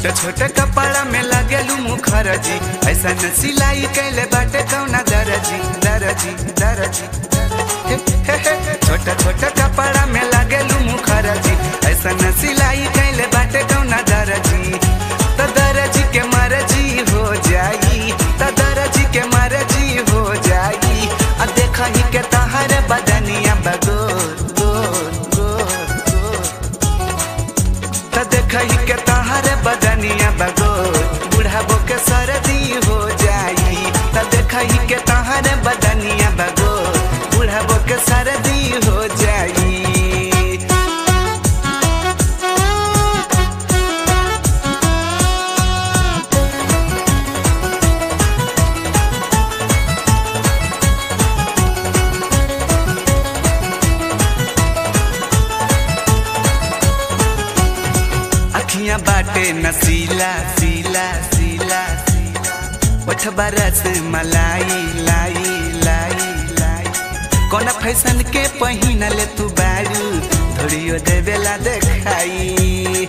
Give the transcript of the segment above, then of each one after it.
छोटे छोटे कपड़ा में लगेलू मुखरजी ऐसा न सिलाई कैले बाटे कौना दरजी दरजी दरजी हे, हे, हे। छोटे छोटे कपड़ा में लगेलू मुखरजी ऐसा न सिलाई कैले बाटे कौना दरजी तो दरजी के मरजी हो जाई तो दरजी के मरजी हो जाई आ देखा ही के तहर बदनिया बगोर गोर गोर गोर त देखही के तहर बदनिया बगोर बुढ़ाबो के सरदी हो जाई त देखही के तहर बदनिया बगोर बुढ़ाबो के सरदी हो जाई अखियां बाटे नसीला सीला सीला ओठ बरस मलाई लाई लाई लाई कौन फैशन के पहिनल तू बारू धोरियो देवेला देखाई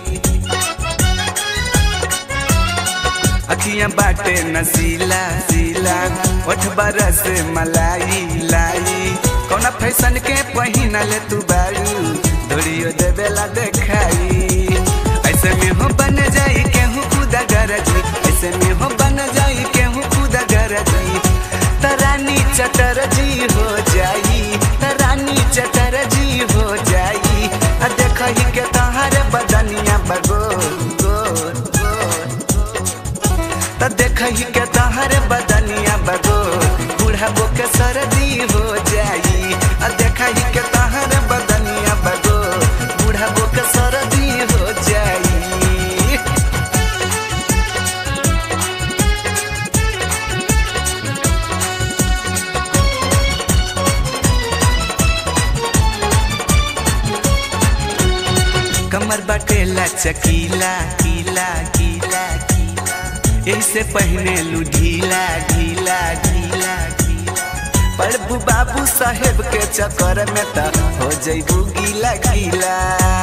अखियां बाटे नसीला सीला ओठ बरस मलाई लाई कौन फैशन के पहिनल तू बारू धोरियो देवेला देखाई ऐसे में हो बन जाई केहू खुदा गरजी ऐसे में हो बन जाई केहू खुदा गरजी तरानी चटरजी हो जाई तरानी चटरजी हो जाई आ देखही के तहार बदनिया बगोर गोर गोर त देखही के तहार बदनिया बगोर बुढ़ाबो के सरदी हो जाई आ देखही के तहार बदनिया बगोर बुढ़ाबो के सरदी हो जाई कमर बटेला चकीला कीला कीला कीला ऐसे पहने लू ढीला ढीला ढीला ढीला प्रभु बाबू साहेब के चक्कर में त हो जैबू गीला गीला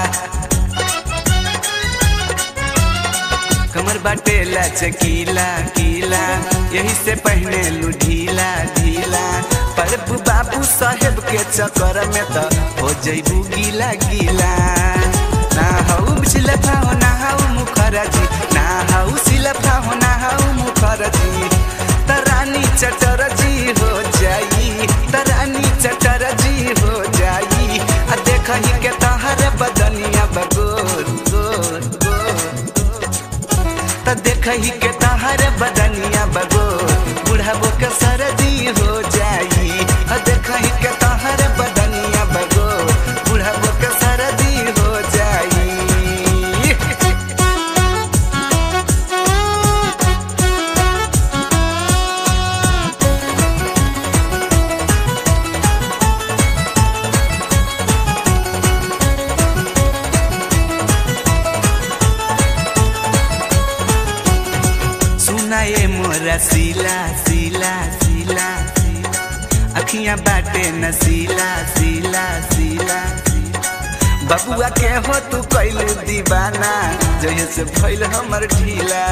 कमर बटेला चकीला कीला यही से पहने लू ढीला ढीला प्रभु बाबू साहेब के चक्कर में त हो जैबू गीला गीला ना हऊ सिलफा हो ना हऊ मुखरजी ना हऊ सिलफा हो ना हऊ मुखरजी तरानी चटरजी हो जाई तरानी चटरजी हो जाई आ देखही के तहर बदनिया बगोर गोर गोर त देखही के तहर बदनिया बगोर बुढ़ाबो के सरदी हो जाई आ देखही के तहर बदनिया बगोर बुढ़ाबो के सरदी हो जाई सुनाए मोरा सीला सीला सीला सीला अखियां बाटे नसीला सीला सीला सीला बबुआ के हो तू कैलू दीवाना जहे से भइल हमर ढीला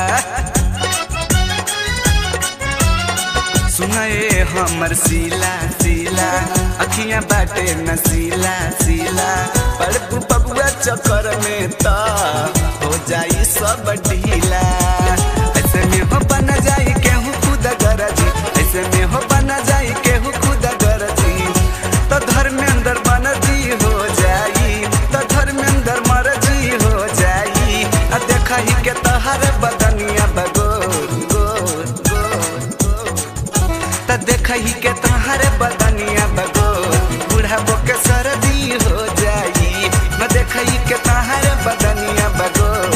सुनाए हमर सीला सीला अखियां बाटे नसीला सीला पड़पू बबुआ चक्कर में त हो जाई सब ढीला ऐसे में हो बन जाई केहू खुद गरजी ऐसे में हो बन जाई केहू खुद गरजी तो धर्मेंद्र बनजी हो जाई तो धर्मेंद्र मरजी हो जाई आ देखही के तहर बदनिया बगोर गोर गोर गोर त देखही के तहर बदनिया बगोर बुढ़ाबो के सरदी हो जाई न देखही के तहर बदनिया बगोर